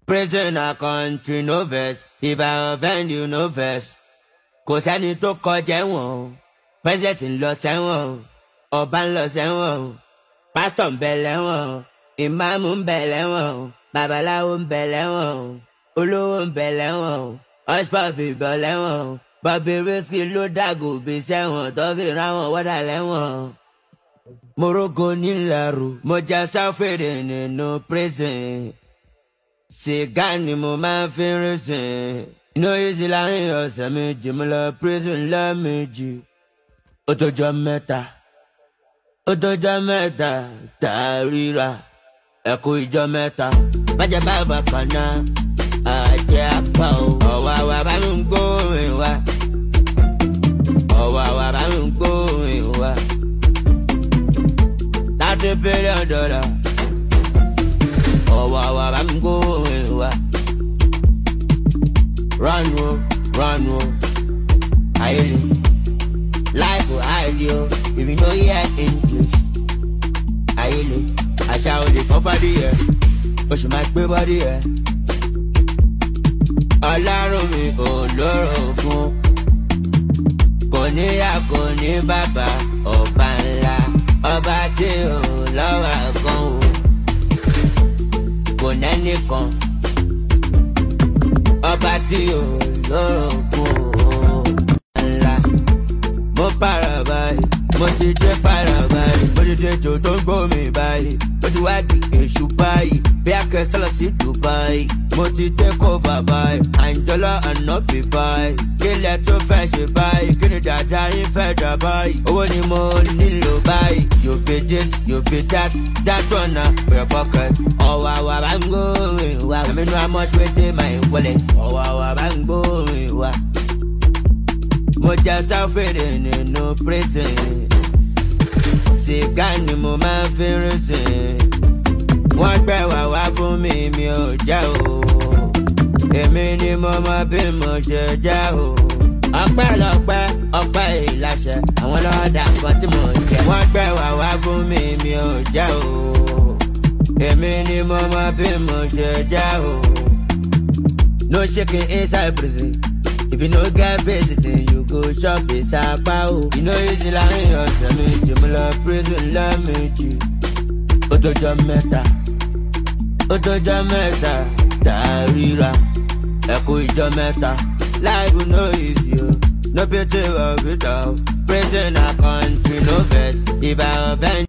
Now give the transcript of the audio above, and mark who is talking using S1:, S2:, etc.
S1: Prison na country no vex, if I offend you no vex. Kò sẹ́ni tó kọjá ẹ̀wọ̀n o, president ń lọ sẹ́wọ̀n o, ọba ń lọ sẹ́wọ̀n o, pásítọ̀ ń bẹ lẹ́wọ̀n o, ìmáàmù ń bẹ lẹ́wọ̀n o, babaláwo ń bẹ lẹ́wọ̀n o, olówó ń bẹ lẹ́wọ̀n o, ọ̀ṣpọ̀fì bọ̀ lẹ́wọ̀n o, Bobby Risky ló dàgò bí sẹ́wọ̀n tó fi ráwọn wọ́dà lẹ́wọ̀n o. Morogo nílàrú, mo já sáfèrè nínú prison. Sìgá ni mo máa fi ń rìnsìn. Iná yìí sí láàrin ọ̀sẹ̀ méjì, mo lọ prison lẹ́ẹ̀mejì. Ó tójọ́ mẹ́ta, ó tójọ́ mẹ́ta, tá a ríra. Ẹ kú ìjọ mẹ́ta, bájẹ́ bá bá kan náà. Àjẹ́ apá o, ọ̀wá wa bá mi ń gbóhùn wa. Ọ̀wá wa bá mi ń gbóhùn wa. Thirty billion dollar. Ọ̀wá wa bá mi ń gbóhùn wa. Run o, run o, ayé ni. Life will hide you if you know hear English. Ayé ni, àṣà olè fọ́fádì yẹ, oṣù máa gbé bọ́dí yẹ. Ọlọ́run mi ò lórogún. Kò níyà kò ní bàbá ọba ńlá. Ọba tí ò lọ́wọ́ kan o. Kò nẹ́nìkan. Ọba tí ò lórogún o. Ńlá. Mo para báyìí, mo ti dé para báyìí. Mo ti dé jò tó ń gbómi báyìí. Mo ti wá di èṣù báyìí. Bí akẹ́sọ́ lọ sí Dubai. Mo ti take over báyìí. Àǹjọ́lá ànábì báyìí. Kílẹ̀ tó fẹ́ ṣe báyìí. Kí ni dàda yín fẹ́ dà báyìí? Owó ni mo nílò báyìí. You be this, you be that. That one na for your pocket. Ọ̀wà wà bá ń gbóhùn wa. Àmì inú how much wey dey my wallet. Ọ̀wà wà bá ń gbóhùn wa. Mo já sáfèrè nínú prison. Sìgá ni mo máa ń fi rìnsìn. Wọ́n gbẹ́ wà wá fún mi, mi ò já o. Èmi ni mo mọ bí mo ṣe já o. Ọpẹ́lọpẹ́ ọpẹ́ ìláṣẹ, àwọn lọ́dà kan tí mo jẹ. Wọ́n gbẹ́ wà wá fún mi, mi ò já o. Èmi ni mo mọ bí mo ṣe já o. No shaking inside prison. If you no get visiting, you go shop ìsapá o. You know easy láàrin ọ̀sẹ̀ méjì, mo lọ prison lẹ́ẹ̀mejì. Ó tójọ́ mẹ́ta, ó tójọ́ mẹ́ta, tá a ríra. Ẹ kú ìjọ mẹ́ta, life no easy o. No pity of it all. Prison na country, no vex. If I offend